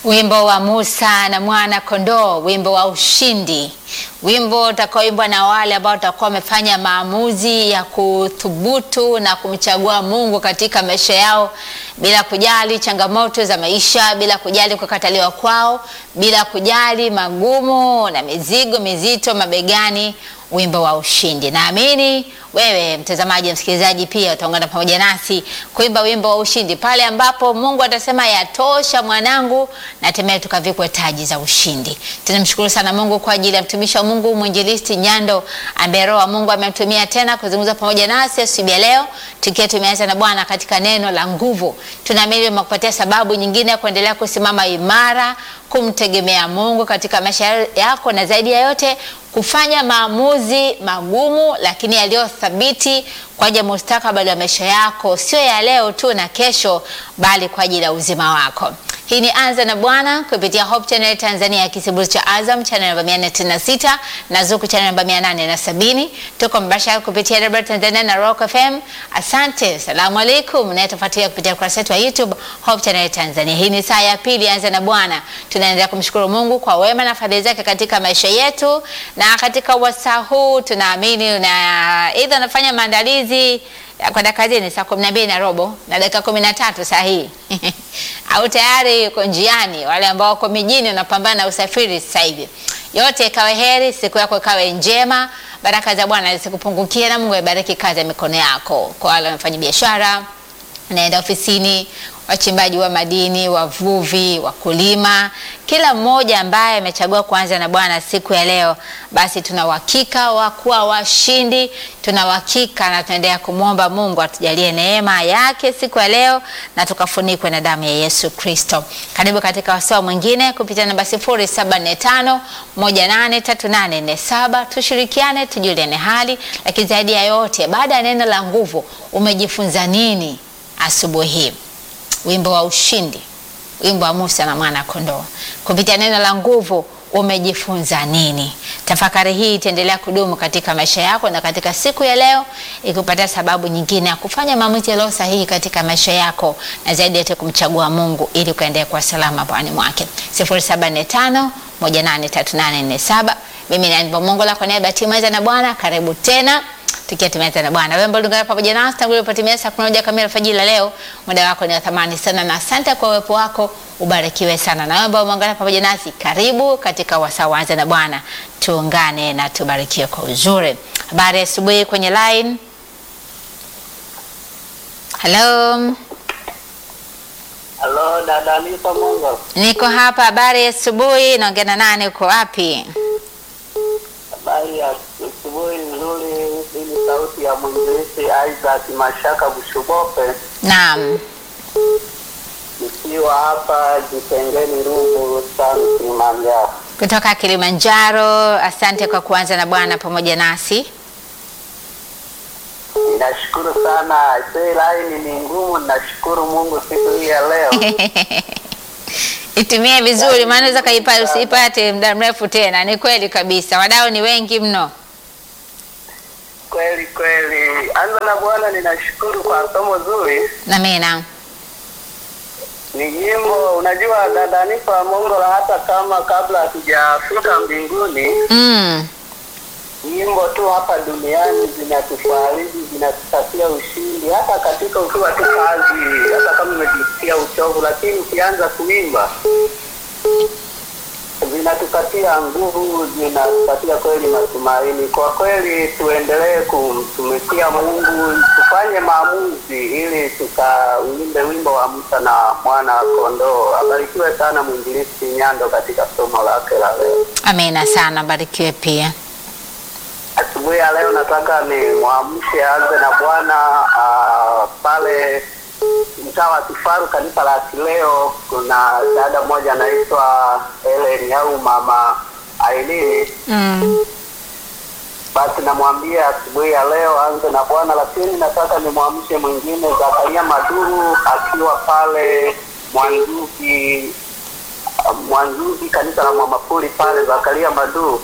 Wimbo wa Musa na mwana kondoo, wimbo wa ushindi, wimbo utakaoimbwa na wale ambao watakuwa wamefanya maamuzi ya kuthubutu na kumchagua Mungu katika maisha yao, bila kujali changamoto za maisha, bila kujali kukataliwa kwao, bila kujali magumu na mizigo mizito mabegani, wimbo wa ushindi. Naamini wewe mtazamaji, msikilizaji, pia utaungana pamoja nasi kuimba wimbo wa ushindi pale ambapo Mungu atasema yatosha mwanangu, na hatimaye tukavikwe taji za ushindi. Tunamshukuru sana Mungu kwa ajili ya mtumishi wa Mungu mwinjilisti Nyando ambaye Roho wa Mungu amemtumia tena kuzungumza pamoja nasi asubuhi ya leo, tukiwa tumeanza na Bwana katika neno la nguvu. Tunaamini umekupatia sababu nyingine ya kuendelea kusimama imara, kumtegemea Mungu katika maisha yako, na zaidi ya yote kufanya maamuzi magumu lakini yaliyo thabiti kwa ajili ya mustakabali wa maisha yako, sio ya leo tu na kesho, bali kwa ajili ya uzima wako. Hii ni Anza na Bwana kupitia Hope Channel Tanzania ya kisimbuzi cha Azam channel namba 496 na Zuku channel namba 870. Tuko mbashara kupitia Radio Tanzania na Rock FM. Asante, salamu alaikum, na tufuatilia kupitia ukurasa wetu wa YouTube Hope Channel Tanzania. Hii ni saa ya pili Anza na Bwana. Tunaendelea kumshukuru Mungu kwa wema na fadhili zake katika maisha yetu, na katika wasaa huu tunaamini na aidha unafanya maandalizi ya kwenda kazini saa kumi na mbili na robo na dakika kumi na tatu saa hii au tayari uko njiani, wale ambao wako mijini wanapambana na usafiri sasa hivi. Yote ikawe heri, siku yako ikawe njema, baraka za Bwana zisikupungukie, na Mungu aibariki kazi ya mikono yako. Kwa wale wanafanya biashara, naenda ofisini, wachimbaji wa madini, wavuvi, wakulima, kila mmoja ambaye amechagua kuanza na Bwana siku ya leo, basi tuna uhakika wa kuwa washindi. Tuna uhakika na tunaendelea kumwomba Mungu atujalie neema yake siku ya leo na tukafunikwe na damu ya Yesu Kristo. Karibu katika wasaa mwingine kupitia namba 0745 183847 tushirikiane, tujuliane hali, lakini zaidi ya yote, baada ya neno la nguvu, umejifunza nini asubuhi hii? Wimbo wa ushindi, wimbo wa Musa na mwana kondoo. Kupitia neno la nguvu umejifunza nini? Tafakari hii itaendelea kudumu katika maisha yako na katika siku ya leo ikupatia sababu nyingine ya kufanya maamuzi yaliyo sahihi katika maisha yako na zaidi yote kumchagua Mungu ili ukaendelea kwa salama bwani mwake. 0745 183847 mimi ni Anne Mongola kwa niaba ya timu ya na Bwana, karibu tena tukiwa tumeanza na Bwana. Wewe mbona pamoja nasi tangu ulipotimia saa 11 kamili alfajiri la leo, muda wako ni wa thamani sana na asante kwa uwepo wako, ubarikiwe sana. Na wewe ambao umeungana pamoja nasi, karibu katika wasaa wa Anza na Bwana, tuungane na tubarikiwe kwa uzuri. Habari ya asubuhi kwenye line. Hello. Halo, dada Nipa Mungu. Niko hapa. Habari ya asubuhi, naongea na nani? Uko wapi? Habari ya asubuhi nzuri. Hii ni sauti ya mwinjilisti Isaac Mashaka Bushubope, Naam. nikiwa hapa Jitengeni Rungu Sani Kilimanjaro. Kutoka Kilimanjaro. Asante kwa kuanza na Bwana pamoja nasi. Ninashukuru sana. Sei laini ni ngumu, ninashukuru Mungu siku hii ya leo. Itumie vizuri, maana unaweza kaipata usipate muda mrefu tena. Ni kweli kabisa, wadau ni wengi mno. Kweli kweli. Anza na Bwana, ninashukuru kwa somo zuri. Amina. Ni nyimbo, unajua dada Nipa Mongola, hata kama kabla hatujafika mbinguni Mm. nyimbo tu hapa duniani zinatufariji, zinatupatia ushindi, hata katika ukiwa tu kazi, hata kama umejisikia uchovu, lakini ukianza kuimba zinatupatia nguvu, zinatupatia kweli matumaini. Kwa kweli, tuendelee kumtumikia Mungu, tufanye maamuzi ili tukauimbe wimbo wa Musa na mwana kondoo. Abarikiwe sana mwinjilisti Nyando katika somo lake la leo. Amina sana, barikiwe pia. Asubuhi ya leo nataka ni mwamshe anze na Bwana ah, pale mtaa wa Kifaru, kanisa la Kileo. Kuna dada mmoja anaitwa Helen au mama Ailini. Mm. Basi namwambia asubuhi ya leo anze na Bwana, lakini nataka nimwamshe mwingine Zakaria Maduru akiwa pale Mwanzuki, Mwanzuki kanisa la Mwamapuli pale, Zakaria Maduru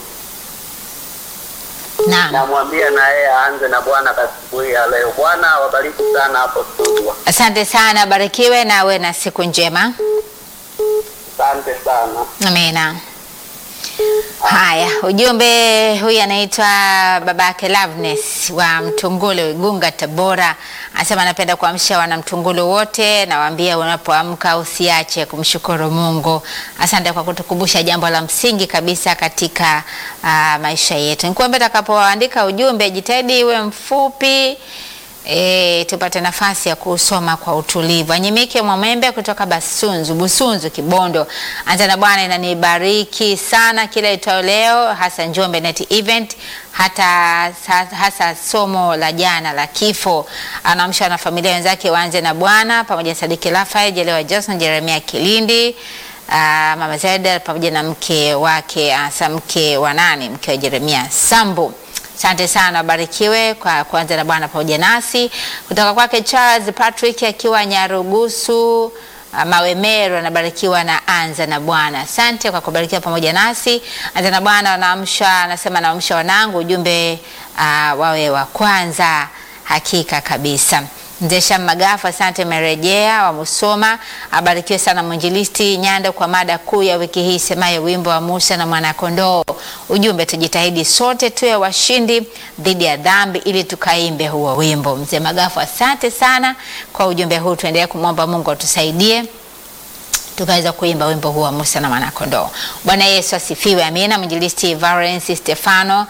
Naam. namwambia na yeye aanze na Bwana asubuhi ya leo. Bwana wabariki sana hapo studio. Asante sana, barikiwe na uwe na siku njema. Asante sana. Amina. Haya, ujumbe huyu anaitwa babake Loveness wa Mtungulu Igunga Tabora, anasema anapenda kuamsha wana Mtungulu wote, nawaambia unapoamka usiache kumshukuru Mungu. Asante kwa kutukumbusha jambo la msingi kabisa katika uh, maisha yetu. Nikuombe utakapoandika ujumbe jitahidi iwe mfupi E, tupate nafasi ya kusoma kwa utulivu. Anyimike Mwamembe kutoka Basunzu, Busunzu, Kibondo. Anza na Bwana inanibariki sana kila itao leo, hasa Njombe Net Event, hata hasa somo la jana la kifo. Anaamsha na familia wenzake waanze na Bwana pamoja na Sadiki Rafael, Jelewa Johnson, Jeremia Kilindi Uh, Mama Zeda pamoja na mke wake hasa mke wa nani, mke wa Jeremia Sambu. Asante sana, abarikiwe kwa kuanza na Bwana pamoja nasi. Kutoka kwake Charles Patrick akiwa Nyarugusu uh, Mawemero, anabarikiwa na anza na Bwana. Asante kwa kubarikiwa pamoja nasi. Anza na Bwana wanaamsha, anasema naamsha wanangu, ujumbe uh, wawe wa kwanza. Hakika kabisa. Mzee Sham Magafu, asante merejea wa Musoma. Abarikiwe sana mwinjilisti Nyanda kwa mada kuu ya wiki hii semayo wimbo wa Musa na mwanakondoo. Ujumbe, tujitahidi sote tuwe washindi dhidi ya dhambi ili tukaimbe huo wimbo. Mzee Magafu, asante sana kwa ujumbe huu. Tuendelee kumwomba Mungu atusaidie tukaweza kuimba wimbo huu wa Musa na mwanakondoo. Bwana Yesu asifiwe. Amina. Mwinjilisti Valens Stefano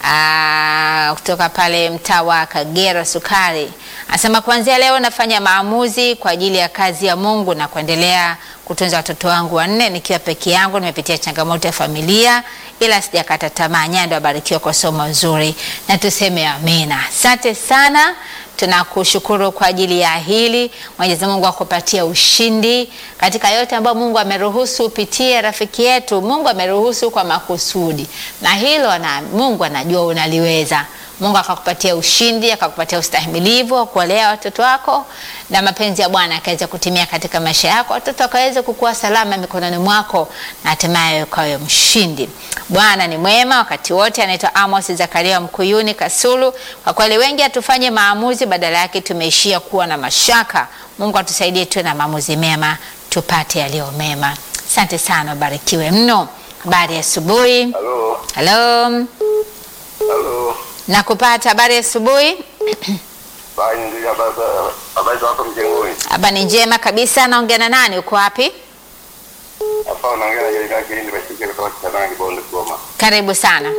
Aa, kutoka pale mtaa wa Kagera Sukari anasema kuanzia leo nafanya maamuzi kwa ajili ya kazi ya Mungu na kuendelea kutunza watoto wangu wanne nikiwa peke yangu. Nimepitia changamoto ya familia, ila sijakata tamaa. Nyando abarikiwa kwa somo nzuri, na tuseme amina. Asante sana, tunakushukuru kwa ajili ya hili. Mwenyezi Mungu akupatia ushindi katika yote ambayo Mungu ameruhusu upitie. Rafiki yetu, Mungu ameruhusu kwa makusudi, na hilo na Mungu anajua unaliweza. Mungu akakupatia ushindi, akakupatia ustahimilivu wa kuwalea watoto wako, na mapenzi ya Bwana akaweza kutimia katika maisha yako, watoto wakaweza kukua salama mikononi mwako, na hatimaye ukawe mshindi. Bwana ni mwema wakati wote. Anaitwa Amos Zakaria Mkuyuni Kasulu. Kwa kweli wengi hatufanye maamuzi, badala yake tumeishia kuwa na mashaka. Mungu atusaidie tuwe na maamuzi mema, tupate yaliyo mema. Asante sana, ubarikiwe mno. Habari ya asubuhi. Halo. Halo, Halo. nakupata. Habari ya asubuhi. Bani ndio habari za- habari za hapo mjengoni. Haba ni njema kabisa. Naongea na nani? Uko wapi? Hapa unaongea na Jerika Kilindi Bashike kutoka Kitana Kibondo Kigoma. Karibu sana.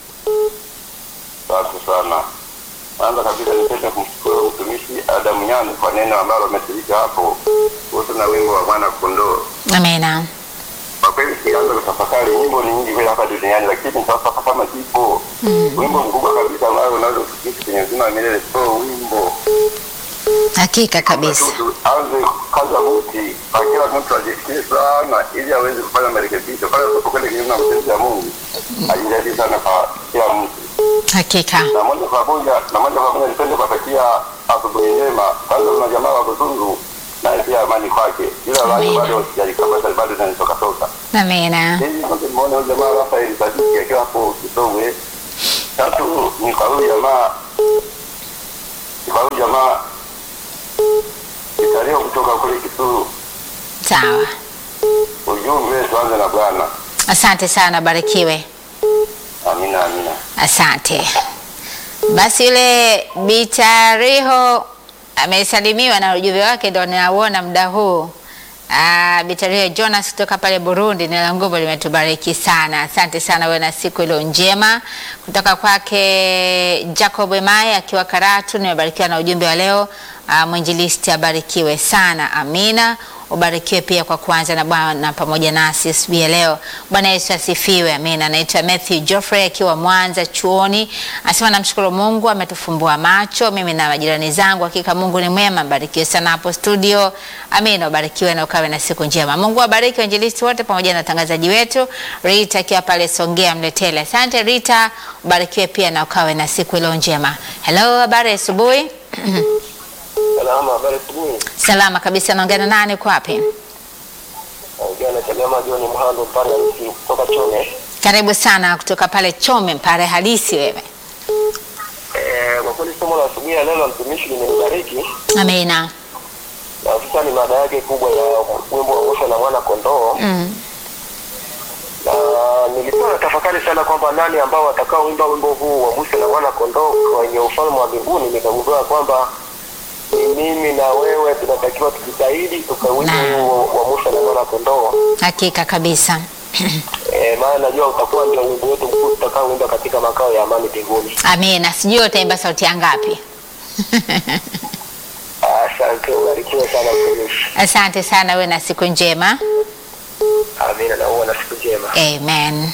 Asante sana. Kwanza kabisa nipende kumshukuru mtumishi Adamu Nyando kwa neno ambalo ametilika hapo kuhusu na wimbo wa mwana kondoo. Amina. Kwa kweli sianza kutafakari, nyimbo ni nyingi kweli hapa duniani, lakini sasa kama kipo wimbo mkubwa kabisa ambao unaweza kufikisha kwenye uzima wa milele, sio wimbo Hakika kabisa. tu aanze kaza buti kwa kila mtu ajifikie sana, ili aweze kufanya marekebisho pale unapokwenda kinyume na mapenzi ya Mungu. Ajitahidi sana kwa kila mtu, Hakika. na moja kwa moja na moja kwa moja nipende kuwatakia asubuhi njema. Kwanza kuna jamaa wa Busungu naye pia amani kwake, ila watu Amina. bado sijalikapata bado zinanitoka toka Amina. Hivi kwanza nimeona huyu jamaa Rafael Sadiki akiwa hapo Kisogwe. Tatu ni kwa huyu jamaa ni kwa huyu jamaa Kitalio kutoka kule Kisuru. Sawa. Ujumbe tuanze na Bwana. Asante sana, barikiwe. Amina, amina. Asante. Basi yule Bitariho amesalimiwa na ujumbe wake ndo ninauona muda huu. Ah, Bitariho Jonas kutoka pale Burundi, neno la nguvu limetubariki sana. Asante sana, wewe na siku iliyo njema. Kutoka kwake Jacob Emai akiwa Karatu, nimebarikiwa na ujumbe wa leo. Ah, mwinjilisti abarikiwe sana, amina. Ubarikiwe pia kwa kuanza na Bwana pamoja nasi asubuhi ya leo. Bwana Yesu asifiwe, amina. Naitwa Matthew Geoffrey akiwa Mwanza chuoni, anasema namshukuru Mungu ametufumbua macho mimi na majirani zangu. Hakika Mungu ni mwema, mbarikiwe sana hapo studio. Amina, ubarikiwe na ukawe na siku njema. Mungu awabariki wainjilisti wote pamoja na watangazaji wetu. Rita akiwa pale Songea Mletele, asante Rita, ubarikiwe pia na ukawe na siku iliyo njema. Hello, habari ya asubuhi. Salama, habari asubuhi. Salama kabisa, naongea na nani? Uko wapi? Jana Chagama John Mhando pale Arusha kutoka Chome. Karibu sana kutoka pale Chome, Mpare halisi wewe. Eh, kwa kweli somo la asubuhi ya leo la mtumishi limenibariki. Amina. Na sasa ni mada yake kubwa ya wimbo wa Musa na mwana kondoo. Mm. na nilikuwa natafakari sana kwamba nani ambao watakaoimba wimbo huu wa Musa na mwana kondoo kwenye ufalme wa mbinguni. Nikagundua kwamba ni mimi na wewe tunatakiwa tujitahidi tukawimbe Naam. huo wa Musa na mwana kondoo. Hakika kabisa. E, maana najua utakuwa ndio wimbo wetu mkuu tutakaoimba katika makao ya amani mbinguni. Amina. Sijui utaimba sauti ya ngapi? Asante, ubarikiwe sana mtumishi. Asante sana, we na siku njema. Amina, na uwe na siku njema. Amen.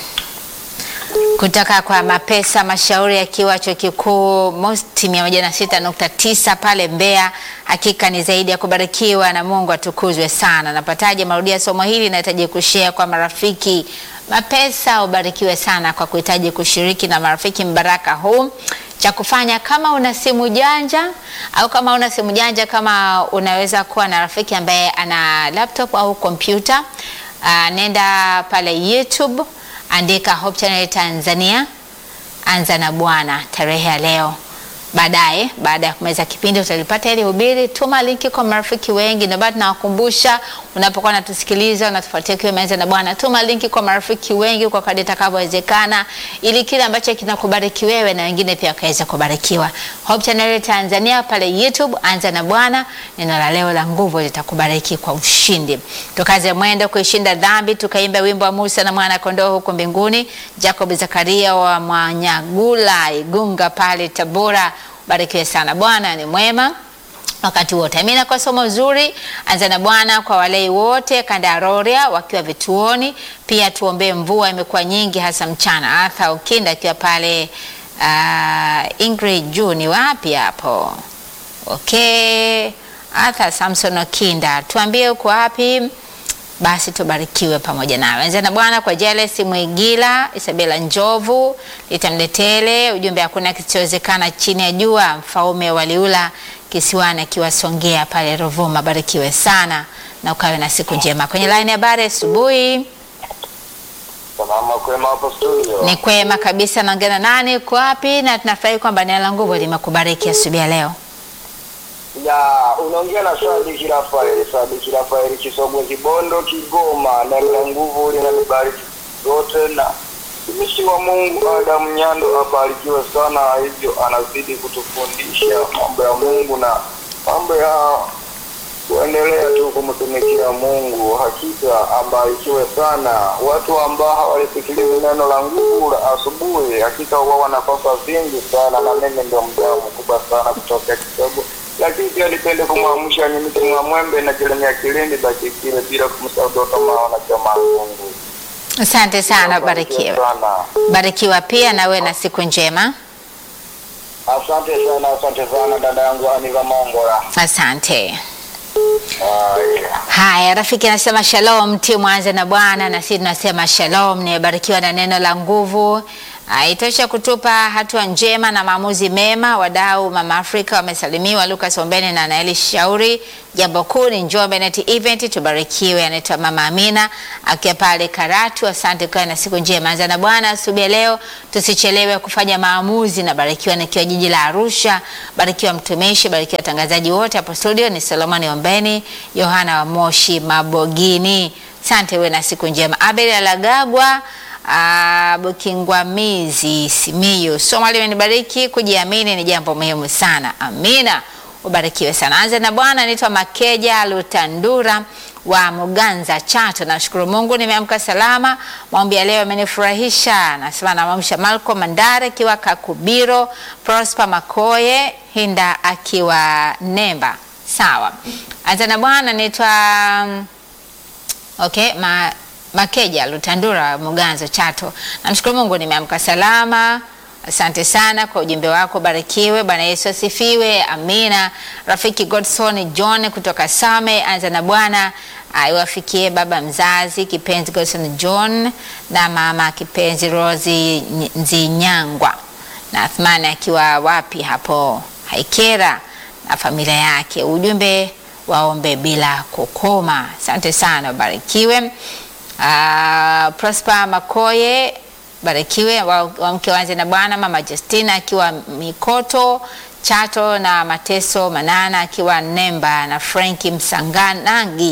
Kutoka kwa Mapesa Mashauri akiwa chuo kikuu Mosti 106.9 pale Mbeya. Hakika ni zaidi ya kubarikiwa na Mungu atukuzwe sana. Napataje marudia somo hili? Nahitaji kushare kwa marafiki. Mapesa, ubarikiwe sana kwa kuhitaji kushiriki na marafiki mbaraka huu. Cha kufanya kama una simu janja au kama una simu janja, kama unaweza kuwa na rafiki ambaye ana laptop au kompyuta, uh, nenda pale YouTube andika Hope Channel Tanzania, anza na Bwana tarehe ya leo. Baadaye, baada ya kumaliza kipindi utalipata ile hubiri. Tuma linki kwa marafiki wengi, na bado nawakumbusha, unapokuwa unatusikiliza unatufuatia kiwa imeanza na Bwana, tuma linki kwa marafiki wengi kwa kadri itakavyowezekana, ili kile ambacho kinakubariki wewe na wengine pia wakaweza kubarikiwa. Hope Channel Tanzania pale YouTube, anza na Bwana. Neno la leo la nguvu litakubariki kwa ushindi. Tukaze mwendo kuishinda dhambi, tukaimba wimbo wa Musa na mwana kondoo huko mbinguni. Jacob Zakaria wa Mwanyagula Igunga pale Tabora, barikiwe sana. Bwana ni mwema wakati wote. Amina. Kwa somo zuri, anza na Bwana kwa walei wote kanda ya Rorya wakiwa vituoni. Pia tuombee mvua, imekuwa nyingi hasa mchana. Arthur Ukinda akiwa pale uh, Ingrid Juu ni wapi hapo? Okay, Arthur Samson Okinda, tuambie uko wapi? Basi tubarikiwe pamoja nawe. Anza na Bwana kwa Jeles Mwigila, Isabela Njovu, Litamletele, ujumbe hakuna kisichowezekana chini ya jua, mfaume waliula kisiwani akiwa Songea pale Ruvuma. Barikiwe sana na ukawe na siku njema. Kwenye line ya habari asubuhi Salama kwema hapo studio. ni kwema kabisa. Naongea na nani? Uko wapi? Na tunafurahi kwamba neno la nguvu limekubariki asubuhi ya leo. Ya, unaongea na Sadiki Rafael, Sadiki Rafael Kisogwe Kibondo Kigoma, na la nguvu linanibariki yote na mtumishi wa Mungu Adamu Nyando abarikiwe sana, hivyo anazidi kutufundisha mambo ya Mungu na mambo ya kuendelea tu kumtumikia Mungu. Hakika abarikiwe sana. Watu ambao hawalisikilizi neno la nguvu la asubuhi, hakika huwa wanakosa vingi sana, na mimi ndio mdau mkubwa sana kutoka Kisogwe lakini pia nipende kumwamsha ni mtu mwamwembe na Jeremia Kilindi baki kile bila kumsahau Doto Maona chama Mungu. Asante sana, barikiwe. sana. Barikiwa pia na wewe na siku njema. Asante sana, asante sana dada yangu Aniva Mongola. Asante. Haya. Haya, rafiki anasema shalom, mtie mwanze na Bwana, na sisi tunasema shalom. Nimebarikiwa na neno la nguvu. Ah, Itosha kutupa hatua njema na maamuzi mema. Wadau Mama Afrika wamesalimiwa, Lucas Ombeni na Naeli Shauri. Jambo kuu ni Njombe Net Event, tubarikiwe. Anaitwa Mama Amina akiwa pale Karatu. Asante kwa na siku njema. Anza na Bwana asubuhi ya leo, tusichelewe kufanya maamuzi. Na barikiwa nikiwa jiji la Arusha. Barikiwa mtumishi, barikiwa watangazaji wote hapo studio. Ni Solomoni Ombeni, Yohana wa Moshi Mabogini. Asante, we na siku njema. Abel Alagagwa Ah, Bukingwamizi Simiyu, somo limenibariki. Kujiamini ni jambo muhimu sana. Amina, ubarikiwe sana. Anza na Bwana. Naitwa Makeja Lutandura wa Muganza Chato. Nashukuru Mungu nimeamka salama. Maombi ya leo yamenifurahisha. Nasema namwamsha Malcolm Mandare akiwa Kakubiro, Prosper Makoye Hinda akiwa Nemba. Sawa. Anza na Bwana. Naitwa Okay, ma, Makeja Lutandura Muganzo Chato. Namshukuru Mungu nimeamka salama. Asante sana kwa ujumbe wako, barikiwe. Bwana Yesu asifiwe, amina. Rafiki Godson John kutoka Same, anza na Bwana aiwafikie baba mzazi kipenzi Godson John na mama kipenzi Rosi Nzinyangwa na Athmani akiwa wapi hapo Haikera na familia yake. Ujumbe waombe bila kukoma. Asante sana, barikiwe. Uh, Prosper Makoye barikiwe, wa, wa mke wanze na Bwana. Mama Justina akiwa Mikoto Chato na Mateso Manana akiwa Nemba na Franki Msanganangi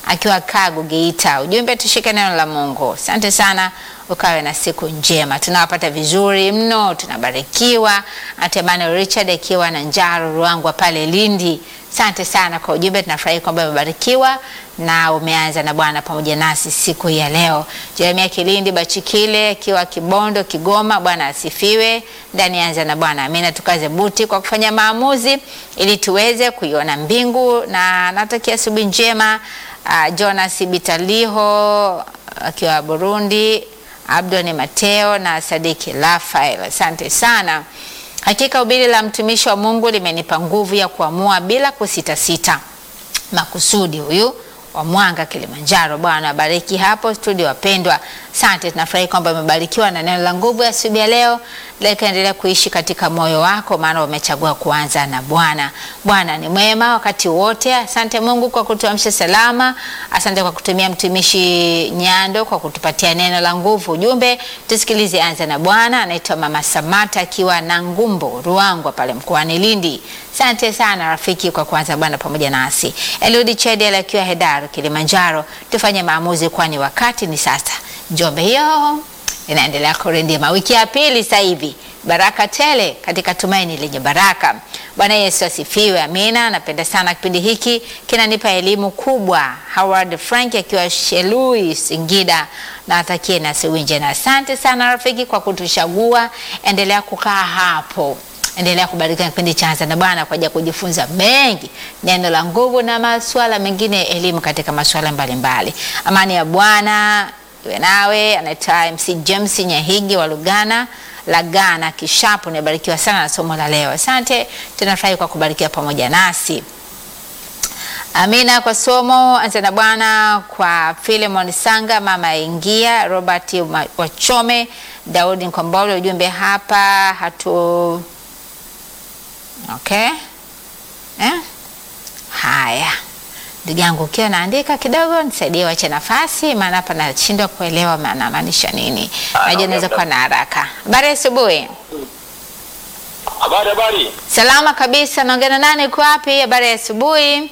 akiwa Kagu Geita. Ujumbe tushike neno la Mungu. Asante sana, ukawe na siku njema. Tunawapata vizuri mno, tunabarikiwa. Ante Emmanuel Richard akiwa na Njaro Ruangwa pale Lindi. Asante sana kwa ujumbe, tunafurahi kwamba umebarikiwa na umeanza na Bwana pamoja nasi siku hii ya leo. Jeremia Kilindi Bachikile akiwa Kibondo Kigoma, Bwana asifiwe. Ndani anza na Bwana, amina. Tukaze buti kwa kufanya maamuzi ili tuweze kuiona mbingu, na natakia asubuhi njema. Uh, Jonas Bitaliho akiwa Burundi, Abdoni Mateo na Sadiki Rafael, asante sana. Hakika ubiri la mtumishi wa Mungu limenipa nguvu ya kuamua bila kusitasita. Makusudi huyu wa Mwanga Kilimanjaro. Bwana abariki hapo studio, wapendwa. Asante, tunafurahi kwamba umebarikiwa na neno la nguvu ya asubuhi ya leo. Likaendelea kuishi katika moyo wako, maana umechagua kuanza na Bwana. Bwana ni mwema wakati wote. Asante Mungu kwa kutuamsha salama. Asante kwa kutumia mtumishi Nyando kwa kutupatia neno la nguvu. Ujumbe tusikilize, anza na Bwana. Anaitwa Mama Samata akiwa na Ngumbo Ruangwa pale mkoani Lindi. Asante sana rafiki kwa kuanza Bwana pamoja nasi. Eliudi Chedel akiwa Hedaru Kilimanjaro, tufanye maamuzi, kwani wakati ni sasa. Njombe hiyo inaendelea kurindima wiki ya pili sasa hivi, baraka tele katika tumaini lenye baraka. Bwana Yesu asifiwe, amina. Napenda sana kipindi hiki, kinanipa elimu kubwa. Howard Frank akiwa Shelui Singida, na atakie na siku njema. Asante sana rafiki kwa kutuchagua, endelea kukaa hapo endelea kubarikiwa kipindi cha Anza na Bwana kwa ajili ya kujifunza mengi, neno la nguvu na masuala mengine ya elimu katika masuala mbalimbali. Amani ya Bwana iwe nawe. Anaitwa MC James Nyahigi wa Lugana Lagana Kishapu. Nimebarikiwa sana na somo la leo, asante. Tunafurahi kwa kubarikiwa pamoja nasi. Amina kwa somo Anza na Bwana kwa Philemon Sanga, mama ingia Robert Wachome, Daudi Nkombole. Ujumbe hapa hatu Okay. Eh? Haya, ndugu yangu, ukiwa naandika kidogo nisaidie, wache nafasi, maana hapa nashindwa kuelewa maana maanisha nini. Najua naweza kuwa na haraka. Habari asubuhi. Habari habari. Salama kabisa. Naongea na nani? Uko wapi? Habari ya asubuhi.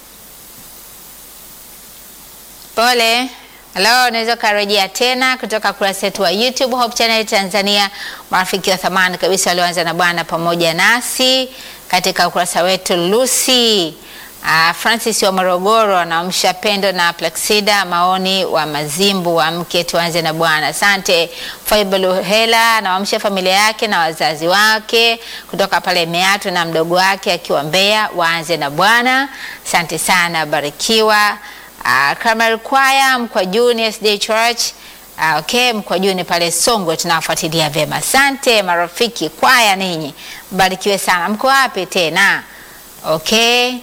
Pole. Halo, unaweza ukarejea tena kutoka kurasa yetu wa YouTube Hope Channel Tanzania. Marafiki wa thamani kabisa walioanza na Bwana pamoja nasi katika ukurasa wetu Lucy uh, Francis wa Morogoro anaamsha Pendo na Plaxida maoni wa Mazimbu wa mke tuanze na Bwana. Asante. Faibalu Hela anaamsha familia yake na wazazi wake kutoka pale Meatu na mdogo wake akiwa Mbeya waanze na Bwana. Asante sana, barikiwa. Uh, Carmel Choir Mkwajuni SDA Church uh, okay, Mkwajuni pale Songwe tunawafuatilia vyema. Asante marafiki kwaya, ninyi mbarikiwe sana. Mko wapi tena? Okay,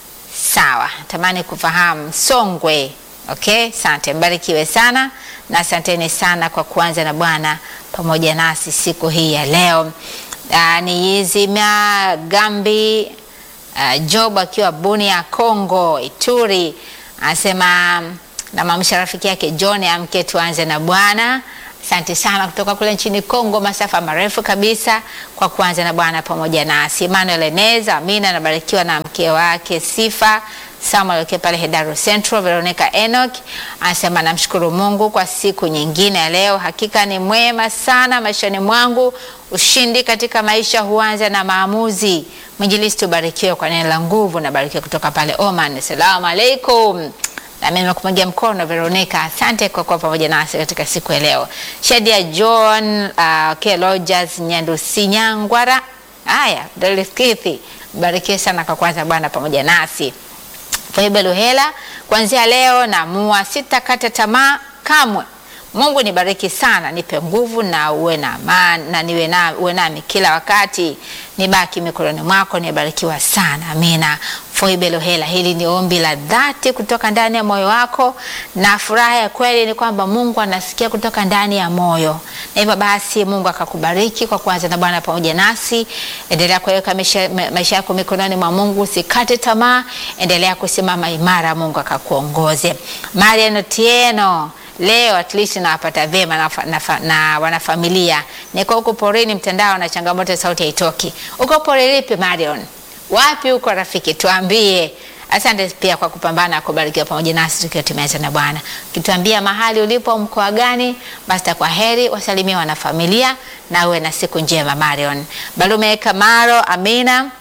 sawa, tamani kufahamu Songwe. Okay, asante, mbarikiwe sana na asanteni sana kwa kuanza na Bwana pamoja nasi siku hii ya leo. Uh, ni Yizimia Gambi uh, Job akiwa Bunia Kongo Ituri anasema namwamsha rafiki yake John amke tuanze na Bwana. Asante sana kutoka kule nchini Kongo, masafa marefu kabisa kwa kuanza na Bwana pamoja nasi. Emmanuel Eneza, Amina anabarikiwa na mke wake Sifa Samuel akiwa pale Hedaro Central. Veronica Enoch anasema namshukuru Mungu kwa siku nyingine ya leo, hakika ni mwema sana maishani mwangu. Ushindi katika maisha huanza na maamuzi. Mwinjilisti, ubarikiwe kwa neno la nguvu. Nabarikiwa kutoka pale Oman. Assalamu alaikum. Nami nimekupigia mkono Veronica, asante kwa kuwa pamoja nasi katika siku ya leo. Shadia John uh, okay, Rogers Nyandusinyangwara. Haya, Doliskithi, barikiwe sana kwa kwanza Bwana pamoja nasi. Faiba Luhela, kuanzia leo naamua sitakata tamaa kamwe. Mungu nibariki sana, nipe nguvu na uwe na amani na niwe na uwe nami kila wakati, nibaki mikononi mwako, nibarikiwa sana. Amina. Foibe Lohela, hili ni ombi la dhati kutoka ndani ya moyo wako, na furaha ya kweli ni kwamba Mungu anasikia kutoka ndani ya moyo, na hivyo basi Mungu akakubariki kwa kuanza na Bwana pamoja nasi. Endelea kuweka maisha, maisha yako mikononi mwa Mungu, usikate tamaa, endelea kusimama imara, Mungu akakuongoze. Marian Otieno leo at least nawapata vyema na, na, na wanafamilia. Niko huko porini, mtandao na changamoto, sauti haitoki. Uko pori lipi Marion? Wapi huko rafiki? Tuambie. Asante pia kwa kupambana kubarikiwa pamoja nasi tukiwa tumeanza na Bwana. Ukituambia mahali ulipo mkoa gani, basi kwa heri, wasalimie wana familia na uwe na siku njema. Marion Balume Kamaro, amina.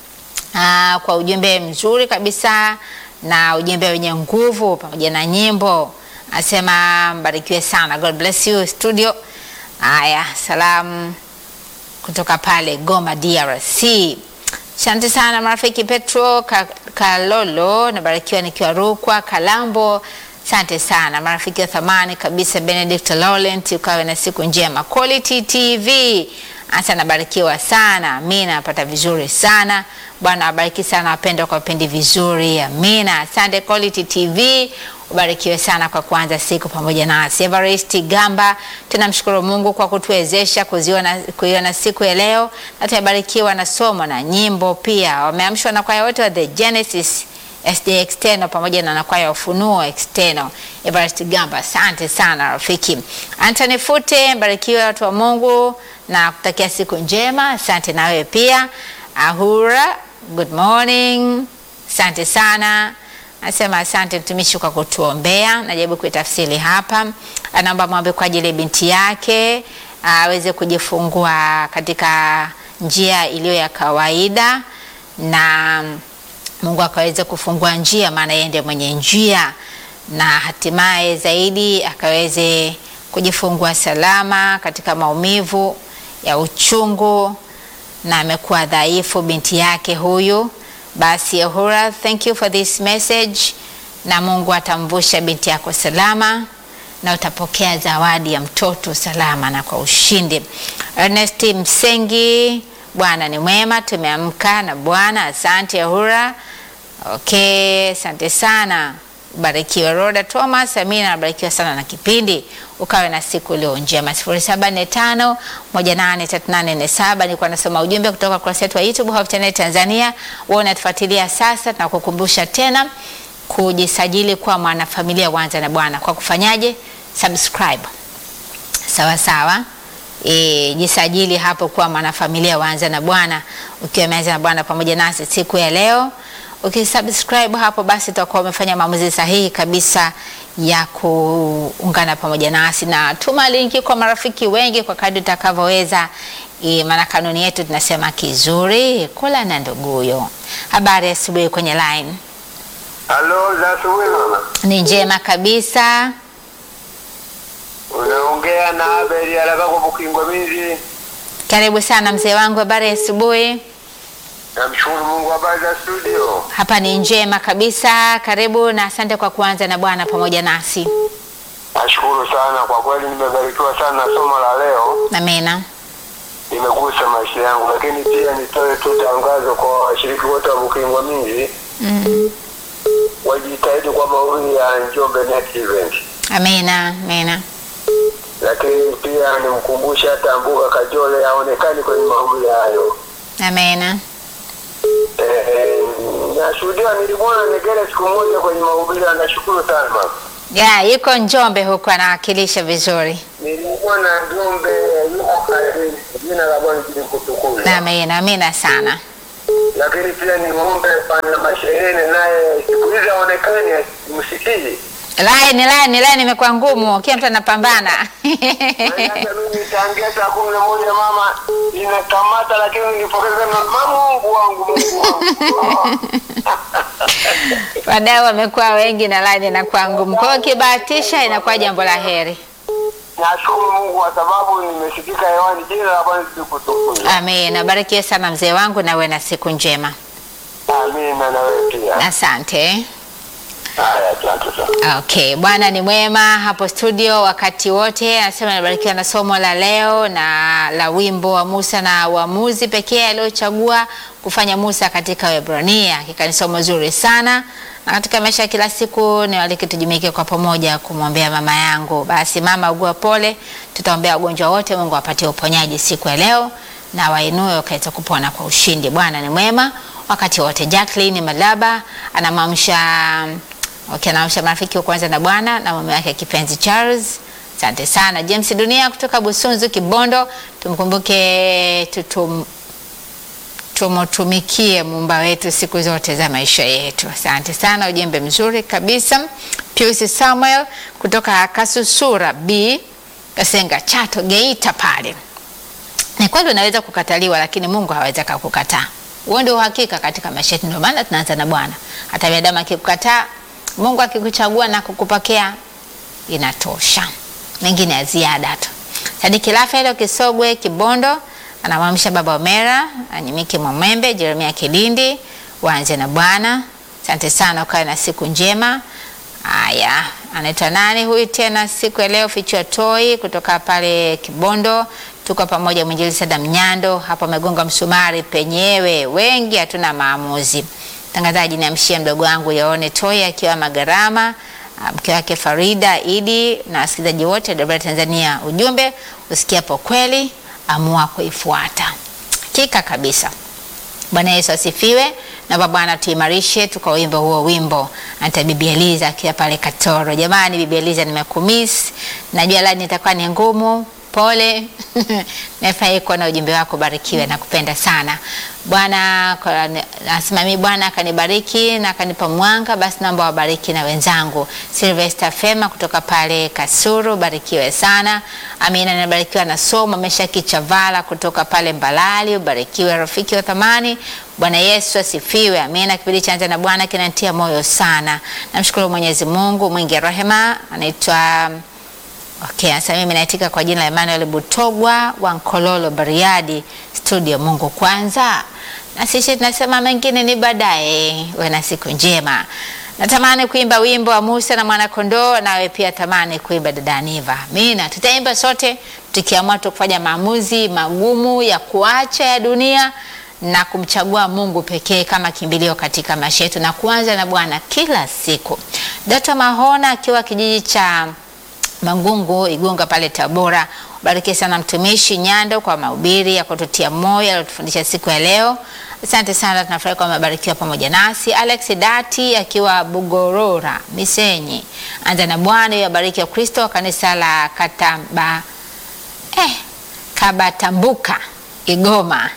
Aa, kwa ujumbe mzuri kabisa na ujumbe wenye nguvu pamoja na nyimbo, asema mbarikiwe sana. God bless you studio. Haya, salamu kutoka pale Goma DRC. Asante sana marafiki Petro Ka- Kalolo, nabarikiwa nikiwa Rukwa Kalambo. Asante sana marafiki wa thamani kabisa, Benedict Laurent, ukawe na siku njema. Quality TV hasa nabarikiwa sana, amina, napata vizuri sana. Bwana abariki sana wapendwa kwa vipindi vizuri, amina. Asante Quality TV, ubarikiwe sana kwa kuanza siku pamoja nasi. Everest Gamba, tunamshukuru Mungu kwa kutuwezesha kuziona kuiona siku ya leo, na tumebarikiwa na somo na nyimbo pia. Wameamshwa na kwaya wote wa The Genesis SD External pamoja na nakwaya ya Ufunuo External. Everest Gamba, asante sana rafiki. Anthony Fute, barikiwe watu wa Mungu na kutakia siku njema. Asante na wewe pia. Ahura, good morning. Asante sana. Anasema asante mtumishi kwa kutuombea. Najaribu kuitafsiri hapa. Anaomba mwombe kwa ajili ya binti yake aweze kujifungua katika njia iliyo ya kawaida na Mungu akaweze kufungua njia, maana yeye ndiye mwenye njia, na hatimaye zaidi akaweze kujifungua salama katika maumivu ya uchungu, na amekuwa dhaifu binti yake huyu. Basi Ahura, thank you for this message, na Mungu atamvusha binti yako salama na utapokea zawadi ya mtoto salama na kwa ushindi. Ernest Msengi, Bwana ni mwema, tumeamka na Bwana. Asante Ahura. Okay, asante sana. Barikiwa Roda Thomas, Amina, nabarikiwa sana na kipindi. Ukawe na siku iliyo njema. 0745 183847 nilikuwa nasoma ujumbe kutoka kurasa yetu ya YouTube Hope Channel Tanzania. Wewe unatufuatilia sasa, tunakukumbusha tena kujisajili kwa mwanafamilia Wanza na Bwana kwa kufanyaje? Subscribe. Sawa sawa. E, jisajili hapo kuwa mwanafamilia Wanza na Bwana ukiwa umeanza na Bwana pamoja nasi siku ya leo. Ukisubscribe hapo basi utakuwa umefanya maamuzi sahihi kabisa ya kuungana pamoja nasi, na tuma linki kwa marafiki wengi kwa kadri utakavyoweza. E, maana kanuni yetu tunasema kizuri kula na nduguyo. Habari ya asubuhi kwenye line Halo, za asubuhi mama. ni njema kabisa. Unaongea na Abel Alaka kwa Bukingwa Minzi. Karibu sana mzee wangu, habari ya asubuhi. Namshukuru Mungu, habari za studio. Hapa ni njema kabisa, karibu na asante kwa kuanza na Bwana pamoja nasi. Nashukuru sana kwa kweli, nimebarikiwa sana na somo la leo, Amina. limegusa maisha yangu, lakini pia nitoe tu tangazo kwa washiriki wote wa Bukingwa Minzi Mm. wajitahidi kwa mahubiri ya Njombe Net Event, Amina, amina. lakini pia nimkumbushe hata Mbuga Kajole aonekani kwenye mahubiri hayo. Amina. Eh, nashuhudia nilimwona Negere siku moja kwenye mahubiri, nashukuru sana mama. Ya, yuko Njombe huko anawakilisha vizuri. Nilimwona Njombe yuko karibu, jina la Bwana likutukuzwe. Amina, amina sana. Lakini pia nimwombe pana masherene naye siku hizi aonekani, msikii Line, line, line imekuwa ngumu, kila mtu anapambana. hata mimi tangia saa kumi na moja mama inakamata, lakini nilipokeza mama, Mungu wangu, Mungu wangu Wadau wamekuwa wengi na line inakuwa ngumu. Kwa hiyo ukibahatisha inakuwa jambo la heri. nashukuru Mungu kwa sababu nimesikika hewani, jina la Bwana likutukuzwe. Amina. Barikiwe sana mzee wangu na uwe na siku njema. Amina, na wewe pia. Asante. Haya, asante sana. Okay, Bwana ni mwema hapo studio wakati wote. Anasema nabarikiwa na somo la leo na la wimbo wa Musa na uamuzi pekee aliochagua kufanya Musa katika Waebrania. Hakika ni somo zuri sana, na katika maisha ya kila siku ni walike tujumuike kwa pamoja kumwombea mama yangu. Basi mama, ugua pole, tutaombea wagonjwa wote, Mungu awapatie uponyaji siku ya leo na wainue wakaweza kupona kwa ushindi. Bwana ni mwema wakati wote. Jacqueline Malaba anamwamsha Okay, naamsha marafiki wa kwanza na Bwana na mume wake kipenzi Charles. Asante sana James Dunia kutoka Busunzu Kibondo, tumkumbuke tutum, tumutumikie muumba wetu siku zote za maisha yetu. Asante sana, ujumbe mzuri kabisa. Pius Samuel kutoka Kasusura B Kasenga, Chato, Geita pale. Ni kweli unaweza kukataliwa, lakini Mungu hawezi kukukataa. Huo ndio uhakika katika maisha yetu, ndio maana tunaanza na Bwana. Hata binadamu akikukataa, Mungu akikuchagua na kukupokea, inatosha, mengine ya ziada tu. Sadiki Rafael Kisogwe Kibondo anamwamsha baba Omera Anyimike Mwamwembe Jeremia Kilindi waanze na Bwana. Asante sana, ukawe na siku njema. Haya, anaitwa nani huyu tena siku ya leo? Fichua Toi kutoka pale Kibondo, tuko pamoja. Mwinjili Sada Mnyando hapo amegonga msumari penyewe, wengi hatuna maamuzi. Mtangazaji, niamshie mdogo wangu Yaone Toi akiwa Magarama, mke wake Farida Idi na wasikilizaji wote Dabra Tanzania. Ujumbe usikiapo kweli amua kuifuata. Hakika kabisa. Bwana Yesu asifiwe. Na Bwana tuimarishe tukawimba huo wimbo. Anta Bibi Eliza akiwa pale Katoro. Jamani, Bibi Eliza nimekumiss. Najua lani itakuwa ni ngumu. Pole. Nafurahi kuwa na ujumbe wako, barikiwe na kupenda sana. Bwana nasimami, Bwana akanibariki na akanipa mwanga, basi naomba wabariki na wenzangu. Sylvester Fema kutoka pale Kasuru, barikiwe sana. Amina, nabarikiwa na somo. Mesha Kichavala kutoka pale Mbalali, ubarikiwe rafiki wa thamani. Bwana Yesu asifiwe. Amina. Kipindi cha Anza na Bwana kinanitia moyo sana. Namshukuru Mwenyezi Mungu mwingi wa rehema. Anaitwa Okay, sasa mimi naitika kwa jina la Emmanuel Butogwa wa Nkololo Bariadi studio. Mungu kwanza, na sisi tunasema mengine ni baadaye. Uwe na siku njema. Natamani kuimba wimbo wa Musa na Mwanakondoo, nawe pia tamani kuimba dada Niva. Amina, tutaimba sote tukiamua tu kufanya maamuzi magumu ya kuacha ya dunia na kumchagua Mungu pekee kama kimbilio katika maisha yetu na kuanza na Bwana kila siku. Dr. Mahona akiwa kijiji cha Mangungu Igunga pale Tabora. Bariki sana mtumishi Nyando kwa mahubiri ya kututia moyo aliyotufundisha siku ya leo. Asante sana, tunafurahi kwa mabarikiwa pamoja nasi. Alex Dati akiwa Bugorora Misenyi, anza na Bwana yabariki wa Kristo wa kanisa la Katamba eh, Kabatambuka Igoma.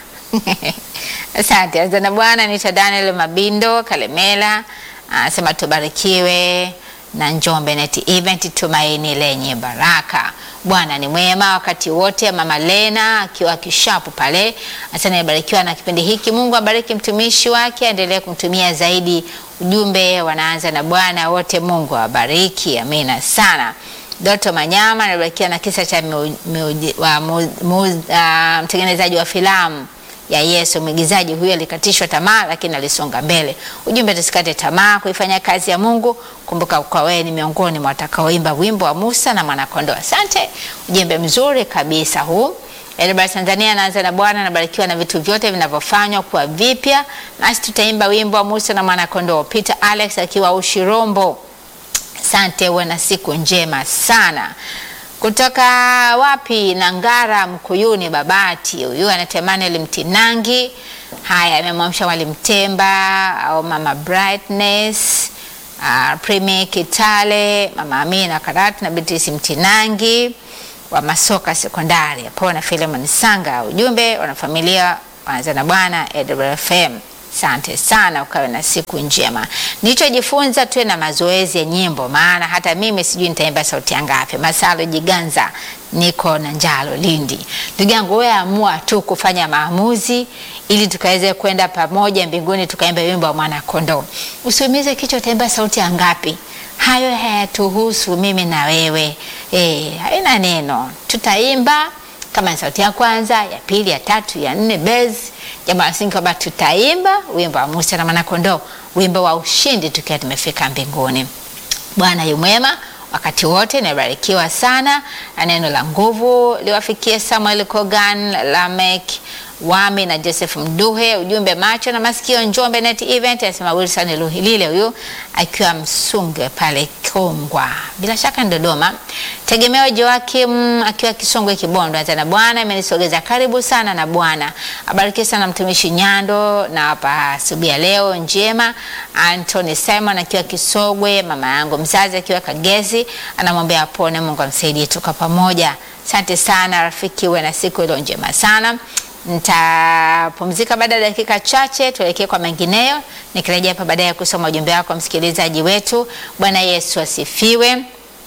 Asante, anza na Bwana. Nita Daniel Mabindo Kalemela anasema tubarikiwe na Njombe Net Event, tumaini lenye baraka. Bwana ni mwema wakati wote. Mama Lena akiwa kishapu pale, asante, nibarikiwa na kipindi hiki. Mungu abariki mtumishi wake, aendelee kumtumia zaidi. Ujumbe wanaanza na Bwana wote, Mungu awabariki. Amina sana. Doto Manyama anabarikiwa na kisa cha mtengenezaji wa filamu ya Yesu. Mwigizaji huyo alikatishwa tamaa, lakini alisonga mbele. Ujumbe, tusikate tamaa kuifanya kazi ya Mungu. Kumbuka kwa wewe ni miongoni mwa watakaoimba wimbo wa Musa na Mwanakondoo. Asante, ujumbe mzuri kabisa huu. Elbar Tanzania anaanza na Bwana anabarikiwa na vitu vyote vinavyofanywa kuwa vipya, nasi tutaimba wimbo wa Musa na Mwanakondoo. Peter Alex akiwa Ushirombo, asante, uwe na siku njema sana kutoka wapi? Nangara Mkuyuni Babati. Huyu anatamani Mtinangi. Haya, amemwamsha Mwalimu Temba au Mama Brightness, uh, Primi Kitale, Mama Amina Karatu na Beatrice Mtinangi wa Masoka Sekondari hapo na Philemon Sanga. Ujumbe wanafamilia wanza na Bwana EWFM. Asante sana, ukawe na siku njema. Nilichojifunza tuwe na mazoezi ya nyimbo, maana hata mimi sijui nitaimba sauti ngapi. Masalo Jiganza, niko na Njalo Lindi. Ndugu yangu, wewe amua tu kufanya maamuzi ili tukaweze kwenda pamoja mbinguni, tukaimba wimbo wa mwana kondoo. Usiumize kichwa, utaimba sauti ngapi? Hayo hayatuhusu mimi na wewe. Eh, haina neno, tutaimba kama sauti ya kwanza, ya pili, ya tatu, ya nne, bezi jambo la msingi kwamba tutaimba wimbo wa Musa na Mwanakondoo, wimbo wa ushindi tukiwa tumefika mbinguni. Bwana yu mwema wakati wote, nabarikiwa sana na neno la nguvu liwafikie Samuel Kogan, Lamek Wami na Joseph Mduhe. Ujumbe macho na masikio, Njombe Net Event, anasema Wilson Luhilile, huyu akiwa Msunge pale Kongwa, bila shaka ni Dodoma. Tegemeo Joakim akiwa Kisongwe Kibondo, anza na Bwana amenisogeza karibu sana na Bwana abariki sana mtumishi Nyando na hapa subia leo njema. Anthony Simon akiwa Kisogwe, mama yangu mzazi akiwa Kagezi, anamwambia apone, Mungu amsaidie, tuka pamoja. Asante sana rafiki, uwe na siku iliyo njema sana. Nitapumzika baada ya dakika chache, tuelekee kwa mengineyo, nikirejea hapa baadaye kusoma ujumbe wako msikilizaji wetu. Bwana Yesu asifiwe.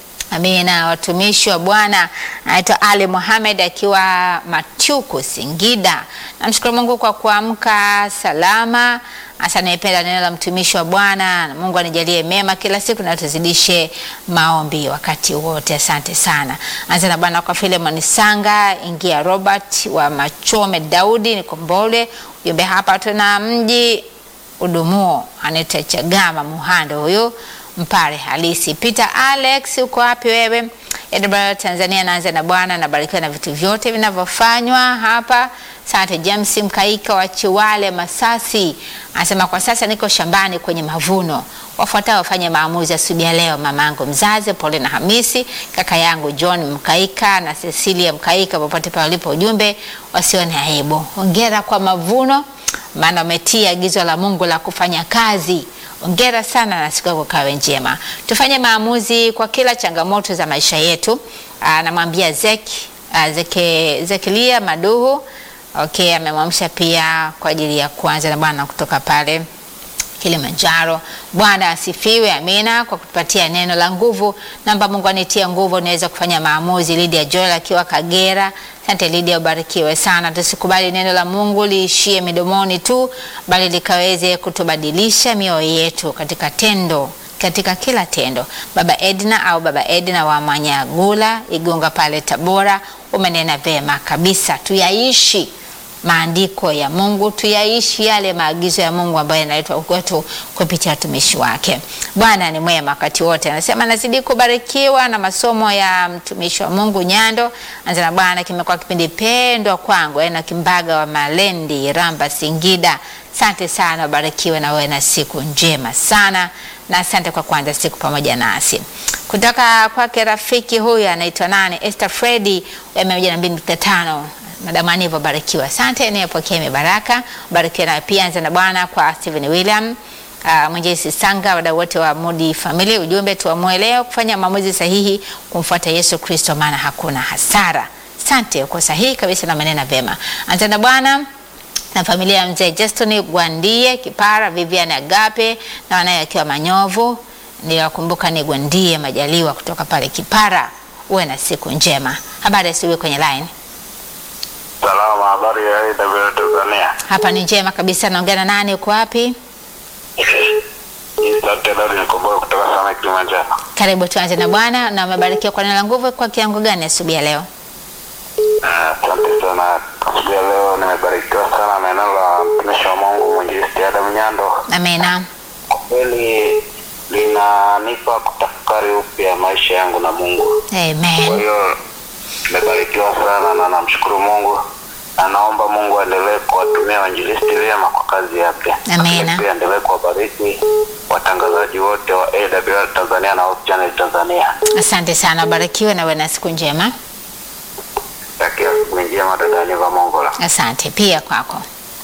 Amina. Watumishi wa Bwana anaitwa Ali Mohamed akiwa Matyuku, Singida. Namshukuru Mungu kwa kuamka salama. Hasa naipenda neno la mtumishi wa Bwana. na Mungu anijalie mema kila siku na tuzidishe maombi wakati wote. Asante sana. Anza na Bwana kwa Filemon Sanga, ingia Robert wa Machome, Daudi Nikombole. Ujumbe hapa tuna mji udumuo anaitwa Chagama Muhando huyu mpare halisi. Peter Alex, uko wapi wewe? Edinburgh, Tanzania. Naanza na Bwana, nabarikiwa na vitu vyote vinavyofanywa hapa. Asante. James Mkaika wa Chiwale, Masasi anasema kwa sasa niko shambani kwenye mavuno. Wafuatao wafanye maamuzi asubuhi ya leo: mamangu mzazi Paulina Hamisi, kaka yangu John Mkaika na Cecilia Mkaika, popote pale walipo, ujumbe wasione aibu. Hongera kwa mavuno, maana wametia agizo la Mungu la kufanya kazi. Ongera sana na siku yako kawe njema. Tufanye maamuzi kwa kila changamoto za maisha yetu. Anamwambia Zeki Zeke, Zekilia Maduhu. Okay, amemwamsha pia kwa ajili ya kuanza na Bwana kutoka pale Kilimanjaro. Bwana asifiwe, amina, kwa kutupatia neno la nguvu. Namba Mungu anitie nguvu niweze kufanya maamuzi. Lydia Joel akiwa Kagera. Asante Lydia, ubarikiwe sana. Tusikubali neno la Mungu liishie midomoni tu, bali likaweze kutubadilisha mioyo yetu katika tendo katika kila tendo. Baba Edna au Baba Edna wa Manyagula Igunga pale Tabora, umenena vema kabisa, tuyaishi maandiko ya Mungu, tuyaishi yale maagizo ya Mungu ambayo yanaletwa kwetu kupitia watumishi wake. Bwana ni mwema wakati wote. Anasema nazidi kubarikiwa na masomo ya mtumishi wa Mungu Nyando. Anza na Bwana, kimekuwa kipindi pendwa kwangu, na Kimbaga wa Malendi, Ramba, Singida. Asante sana, ubarikiwe na wewe na siku njema sana, na asante kwa kuanza siku pamoja nasi. Kutoka kwake rafiki huyu anaitwa nani, Esther Fredi ya mia moja na mbili nukta tano Madamu Anivo, barikiwa. Asante, niyepokea mibaraka, barikiwa na pia. Anza na Bwana kwa Stephen William Uh, Mwenjesi Sanga, wadau wote wa Mudi Family, ujumbe tuamue leo kufanya maamuzi sahihi kumfuata Yesu Kristo, maana hakuna hasara. Asante, uko sahihi kabisa na maneno vema. Anza na Bwana na familia ya mzee Justin Gwandie Kipara, Vivian Agape na wanaye akiwa Manyovu, niliwakumbuka ni Gwandie Majaliwa kutoka pale Kipara. Uwe na siku njema. Habari asubuhi kwenye line. Salama, habari ya AWR Tanzania. Hapa ni njema kabisa. Naongea na nani? Uko wapi? Asante Daudi Nikombole kutoka sana Kilimanjaro. Karibu, tuanze na Bwana. Na umebarikiwa kwa neno la nguvu kwa kiango gani asubuhi ya leo? Ah, Asante sana. Asubuhi ya leo nimebarikiwa sana na neno la mtumishi wa Mungu mwinjilisti Adam Nyando. Amina. Kwa kweli linanipa kutafakari upya maisha yangu na Mungu. Kwa Amen. hiyo nimebarikiwa sana na namshukuru Mungu na naomba Mungu aendelee kuwatumia wainjilisti vyema kwa kazi yake. Amina. Lakini Pia aendelee kuwabariki watangazaji wote wa AWR Tanzania na Hope Channel Tanzania. Asante sana, ubarikiwe na uwe na siku njema. Takia siku njema dada Niva Mongola. Asante pia kwako.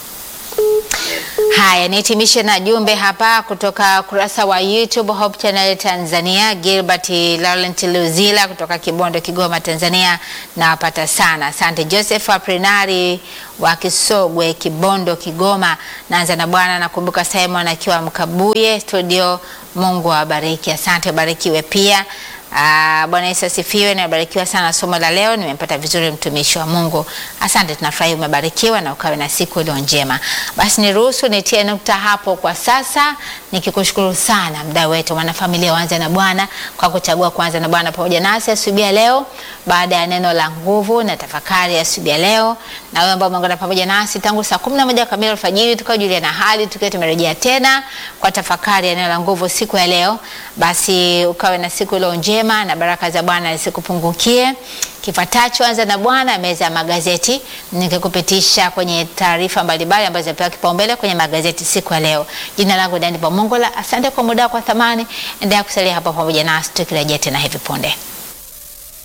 Haya, nihitimishe na jumbe hapa kutoka kurasa wa YouTube Hope Channel Tanzania. Gilbert Laurent Luzila kutoka Kibondo, Kigoma, Tanzania, nawapata sana. Asante Joseph Aprinari wa Kisogwe, Kibondo, Kigoma. Naanza na Bwana, nakumbuka Simon akiwa Mkabuye studio. Mungu awabariki. Asante, ubarikiwe pia. Ah, Bwana Yesu asifiwe. Nimebarikiwa sana somo la leo, nimempata vizuri mtumishi wa Mungu. Asante, tunafurahi umebarikiwa na ukawe na siku iliyo njema. Basi niruhusu nitie nukta hapo kwa sasa, nikikushukuru sana mdau wetu mwanafamilia Wanza na Bwana kwa kuchagua kuanza na Bwana pamoja nasi asubuhi ya leo, baada ya neno la nguvu na tafakari ya asubuhi ya leo, na wewe ambao umeungana pamoja nasi tangu saa kumi na moja kamili alfajiri, tukajulia na hali tukiwa tumerejea tena kwa tafakari ya neno la nguvu siku ya leo. Basi ukawe na siku iliyo njema na baraka za Bwana zisikupungukie. Kifuatacho anza na Bwana, meza ya magazeti, nikikupitisha kwenye taarifa mbalimbali ambazo zimepewa kipaumbele kwenye magazeti siku ya leo. Jina langu Dani Pamongola, asante kwa muda wako wa thamani. Endelea kusalia hapa pamoja nasi tukirejea tena hivi punde.